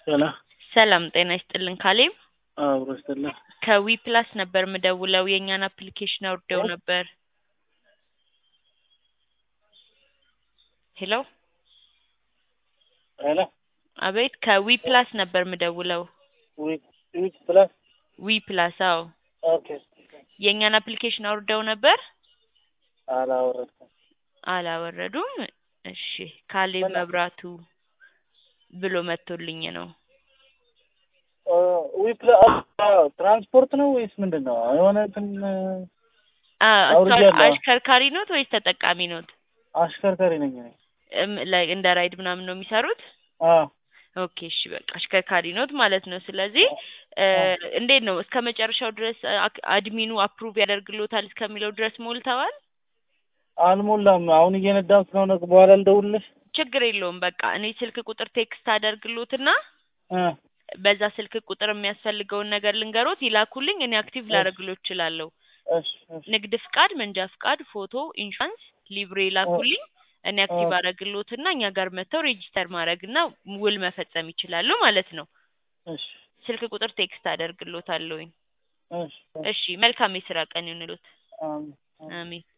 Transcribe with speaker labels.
Speaker 1: ሰላም
Speaker 2: ሰላም ጤና ይስጥልን ካሌብ
Speaker 1: አብሮ ይስጥልን።
Speaker 2: ከዊ ፕላስ ነበር ምደውለው የእኛን አፕሊኬሽን አውርደው ነበር። ሄሎ
Speaker 1: ሄሎ
Speaker 2: አቤት ከዊ ፕላስ ነበር ምደውለው
Speaker 1: ዊክ ዊክ ፕላስ
Speaker 2: ዊ ፕላስ አዎ
Speaker 1: ኦኬ
Speaker 2: የእኛን አፕሊኬሽን አውርደው ነበር
Speaker 1: አላወረድኩም።
Speaker 2: አላወረዱም እሺ ካሌብ
Speaker 1: ምን?
Speaker 2: መብራቱ ብሎ መጥቶልኝ ነው
Speaker 1: ዊክ ፕላስ ትራንስፖርት ነው ወይስ ምንድን ነው? የሆነ እንትን
Speaker 2: አ
Speaker 1: አውርጃለሁ።
Speaker 2: አሽከርካሪ ኖት ወይስ ተጠቃሚ ኖት
Speaker 1: አሽከርካሪ ነኝ እኔ።
Speaker 2: እም፣ ላይ እንደ ራይድ ምናምን ነው የሚሰሩት
Speaker 1: አዎ
Speaker 2: ኦኬ እሺ በቃ አሽከርካሪ ኖት ማለት ነው። ስለዚህ እ እንዴት ነው እስከ መጨረሻው ድረስ አክ- አድሚኑ አፕሩቭ ያደርግሎታል እስከሚለው ድረስ ሞልተዋል?
Speaker 1: አልሞላም። አሁን እየነዳሁ ስለሆነ በኋላ ልደውልልሽ።
Speaker 2: ችግር የለውም በቃ እኔ ስልክ ቁጥር ቴክስት አደርግሎትና
Speaker 1: እ
Speaker 2: በዛ ስልክ ቁጥር የሚያስፈልገውን ነገር ልንገሮት ይላኩልኝ። እኔ አክቲቭ ላደርግሎት እችላለሁ።
Speaker 1: እሺ እሺ
Speaker 2: ንግድ ፍቃድ፣ መንጃ ፍቃድ፣ ፎቶ፣ ኢንሹራንስ፣ ሊብሬ ይላኩልኝ። እኔ አክቲቭ
Speaker 1: ኦ።
Speaker 2: አደርግሎትና እኛ ጋር መጥተው ሬጂስተር ማድረግና ውል መፈጸም ይችላሉ ማለት ነው።
Speaker 1: እሺ
Speaker 2: ስልክ ቁጥር ቴክስት አደርግሎታለሁኝ።
Speaker 1: እሺ
Speaker 2: እሺ መልካም የስራ ቀን ይሁንልዎት።
Speaker 1: አሜን።
Speaker 2: አሜን።